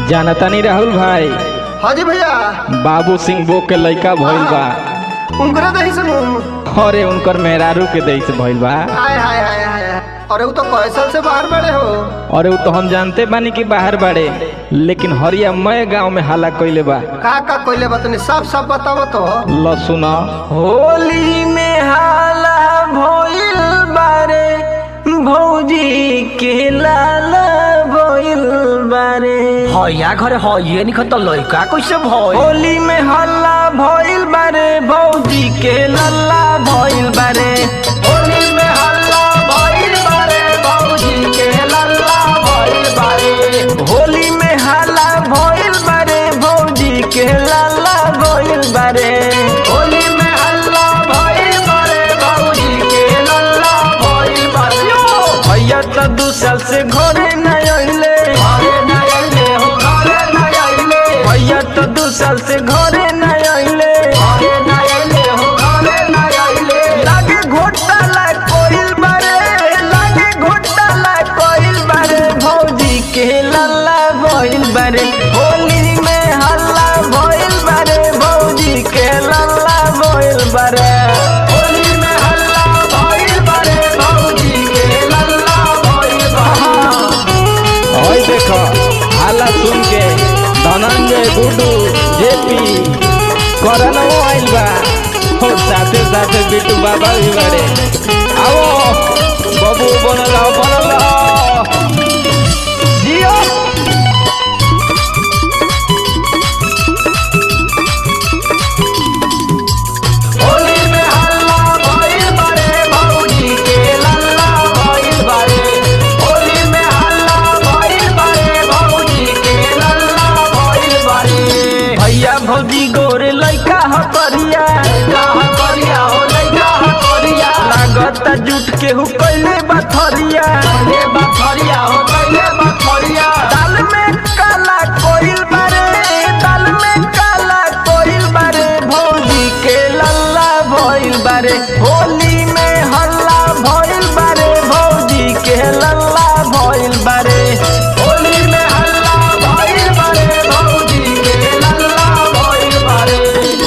जानता नहीं राहुल भाई हाँ जी भैया बाबू सिंह बो के लइका भइल बा उनकरे दही से मुंह अरे उनकर मेहरारू के दई से भइल बा हाय हाय हाय हाय अरे वो तो कैसल से बाहर बड़े हो अरे वो तो हम जानते बानी कि बाहर बाड़े लेकिन हरिया मय गांव में हाला कइले बा का का कोइले बतनी सब सब बताओ तो ल सुना होली में हाला भइल बारे भौजी के लाला भइल बारे हया घरे हये निखत लइका कैसे भय होली में हल्ला भइल बारे भौजी के लल्ला भइल बारे होली में हल्ला भइल बारे बाबूजी के लल्ला भइल बारे होली में हल्ला भइल बारे भौजी के लल्ला भइल बारे होली में हल्ला भइल बारे बाबूजी के लल्ला भइल बारे भैया तो दू साल से घरे न अइले घरे न अइले हो घरे न अइले भैया तो दू साल से घरे न अइले घरे न अइले हो घरे न अइले लागे घोटाला कोइल बारे लागे घोटाला कोइल बारे भौजी के लल्ला भइल बारे होली में हल्ला भइल बारे भौजी के लल्ला भइल बारे होली में हल्ला भइल बारे बाबूजी के लल्ला भइल बारे ओए देखो हाला सुन के धनंजय गुड्डू जेपी करनो आइल बा और साथे साथे बिट्टू बाबा भी बड़े आओ बबू बनल आओ, बनल आओ। जियो होली में हल्ला भइल बारे बाबूजी के लल्ला भइल बारे होली में हल्ला भइल बारे बाबूजी के लल्ला भइल बारे भैया भौजी गोरे लइका ह करिया कहा करिया हो लइका ह करिया लागता जुट के हु कइले बथरिया ले बथरिया हो कइले बथरिया दाल में काला कोइल बारे दाल में काला कोइल बारे भौजी के लल्ला भइल बारे होली में हल्ला भइल बारे भौजी के लल्ला भइल बारे होली में हल्ला भइल बारे बाबूजी के लल्ला भइल बारे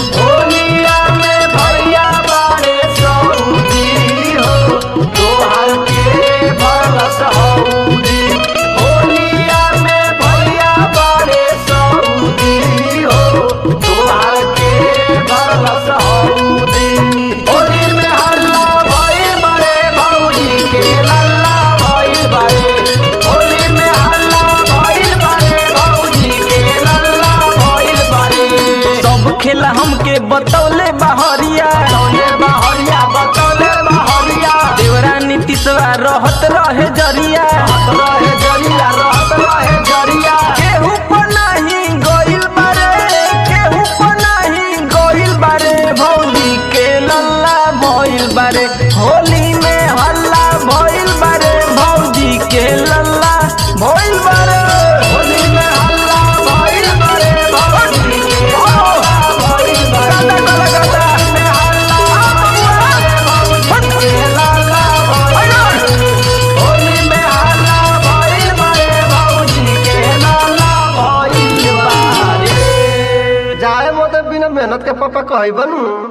होलिया में भैया बारे सऊदी हो तोहर के भरस हऊदी होलिया में भैया बारे सऊदी हो तोहर के भरस हऊदी होली में हल्ला भइल बारे बाबूजी के लल्ला भइल बारे होली में हल्ला भइल बारे बाबूजी के लल्ला भइल बारे सब खेला हमके बतौले बहरिया तौले बहरिया बतौले बहरिया देवरा नीतीशवा रहत रहे जरिया रहे जरिया रहत रहे जरिया केहू पर नाही गइल बारे केहू पर नाही गइल बारे भौजी के लल्ला भइल बारे होली में हल्ला भइल बारे भौजी के लल्ला भइल बारे होली में हल्ला भइल बारे बाबूजी के लल्ला भइल बारे गाता गाता गाता होली में हल्ला भइल बारे बाबूजी के लल्ला भइल बारे होली में हल्ला भइल बारे बाबूजी के लल्ला भइल बारे जाए मोते बिना मेहनत के पापा कही बनू